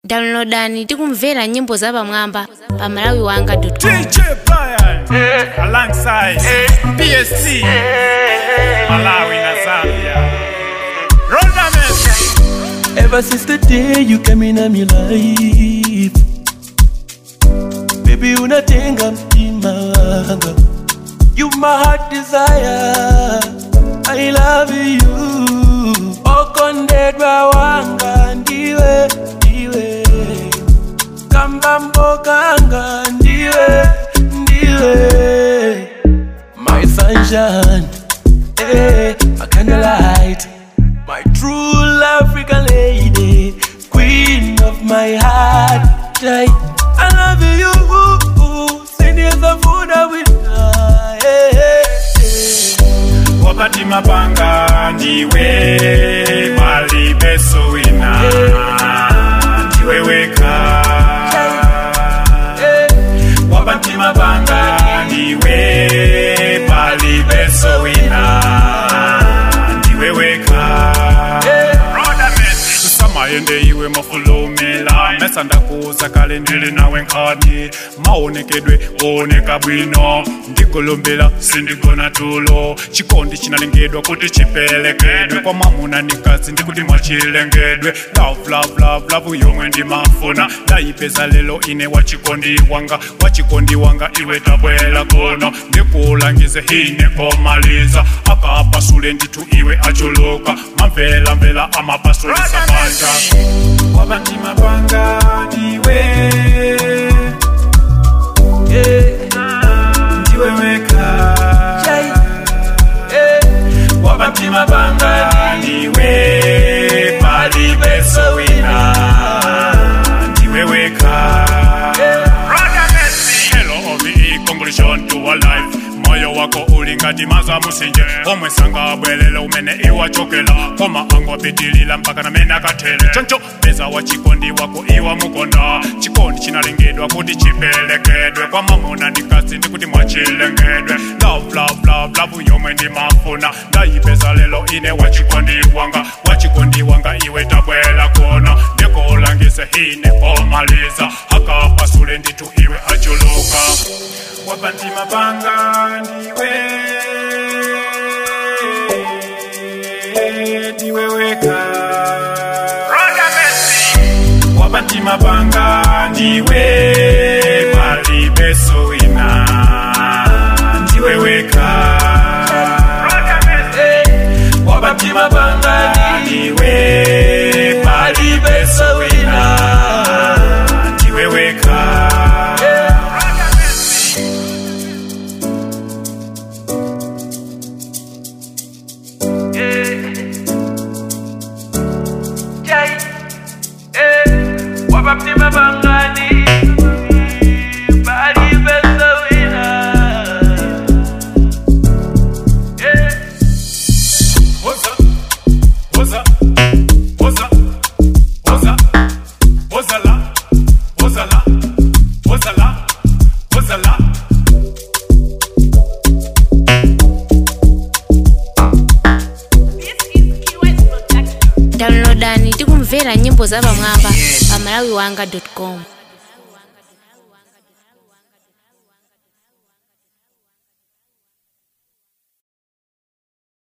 downloadani tikumvera nyimbo zapamwamba pa malawi wanga DJ Brian alongside PSC Malawi na Zambia Rodames Ever since the day you came in my life Baby unatenga mtima wanga You my heart desire I love you Okondedwa wanga ndiwe ndiwe Kambambo kanga ndiwe ndiwe My sunshine eh, my candlelight My true African lady, queen of my heart. I, I love you, send you some food I will Wapati mapanga ndiwe Malibeso wina Ndiwe weka Wapati mapanga ndiwe Malibeso wina Ndiwe weka samaende iwe mafulumila mesa ndakuza kale ndili nawe nkani maonekedwe oneka bwino ndikulumbila sindigona tulo chikondi chinalengedwa kuti chipelekedwe kwa mwamuna nikazi ndikuti mwachilengedwe love love love love yomwe ndimafuna ndayipeza lelo ine wachikondi wanga wachikondi wanga iwe tabwela kuno ndikulangize hine komaliza akapasule nditu iwe achuluka mamvela mvela amapasule sapata wabanti mapanga ndiwe ndiwe weka wabanti mapanga ndiwe palibeso wina ndiwe weka Hello, OVE, congratulations to our life moyo wako ulingati maza musinje omwesanga bwelele umene iwachokela koma angopitilila mpaka namene akatele choncho peza wa chikondi wako iwa mukonda chikondi chinalengedwa kuti chipelekedwe kwa mamuna ndikazi ndikuti mwachilengedwe love love love love yomwe ndimafuna ndayipeza lelo ine wachikondi wanga wachikondi wanga iwe tabwela kuno ndikulangise hine komaliza akapasule nditu iwe achuluka wabanti mapanga ndiwe ndiwe weka wabanti mapanga ndiwe palibeso wina ndiwe weka wabanti mapanga ndiwe palibeso wina ndiwe weka Wapaptima bangani Bali besa wina Yeah What's up? What's up? What's up? What's up? What's a lot? What's a lot? What's a lot? What's a lot? downloadani tikumvera nyimbo zapamwamba pa malawi wanga com